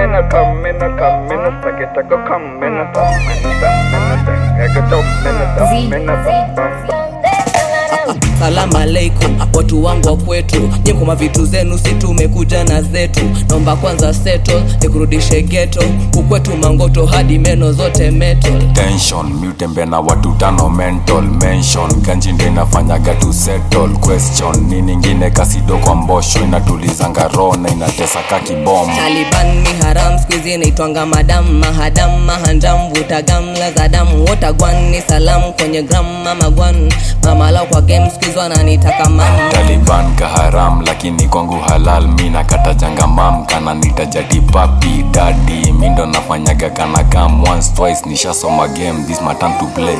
in a come in a come in a suck it a come in a thumb in a thumb in a thumb I get up in a thumb in a thumb bum bum Salamu alaikum watu wangu wa kwetu, nyemkoma vitu zenu, si tumekuja na zetu. Naomba kwanza settle, nikurudishe ghetto, kukwetu mangoto hadi meno zote metal. tension miutembe na watu tano mental mention ganji ndo inafanyaga tu settle question ni ningine kasido kwa mbosho inatulizanga roho na inatesa ka kibom Taliban ni haram, squeeze inaitwanga madam mahadam mahanjam vuta gamla za damu wotagwan ni salamu kwenye gram mama gwan mama lao kwa game squeeze wananitaka mama taliban kaharam lakini kwangu halal mi nakata janga mam kana nitajati papi dadi mi ndo nafanyaga kana kam once twice nishasoma game this my time to play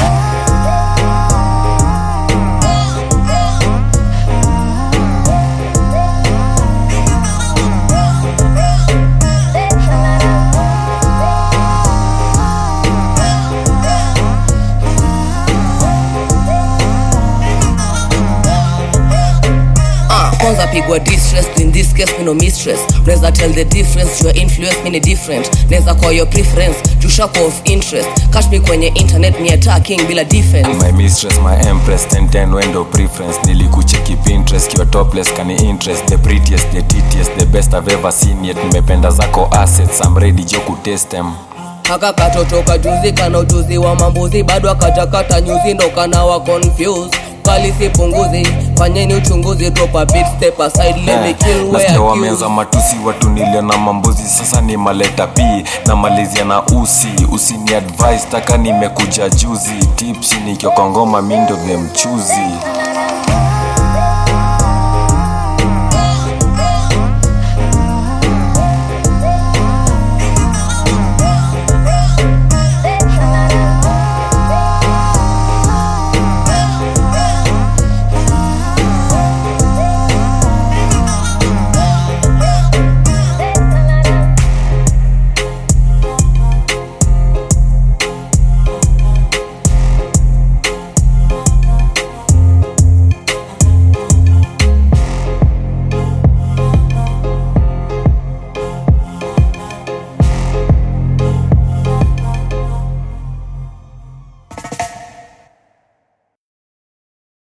Ah, kwanza pigwa distress in this case me no mistress unaweza tell the difference your influence me ni different naweza kwa your preference jushako of interest catch me kwenye internet ni attacking bila defense my mistress my empress 1010 wendo preference nilikucheki pinterest kiwa topless kani interest the prettiest the titiest the best i've ever seen yet nimependa zako assets i'm ready jo kutest them haka katoto kajuzi kana ujuzi wa mambuzi bado akatakata nyuzi ndo kana wa confused kali sipunguzi fanyeni uchunguzi drop a beat step aside let me kill where nasikia accused. wameanza matusi watu niliona mambuzi sasa ni maleta p na malizia na usi usini advice taka nimekuja juzi tipsi nikiokongoma mindo vya mchuzi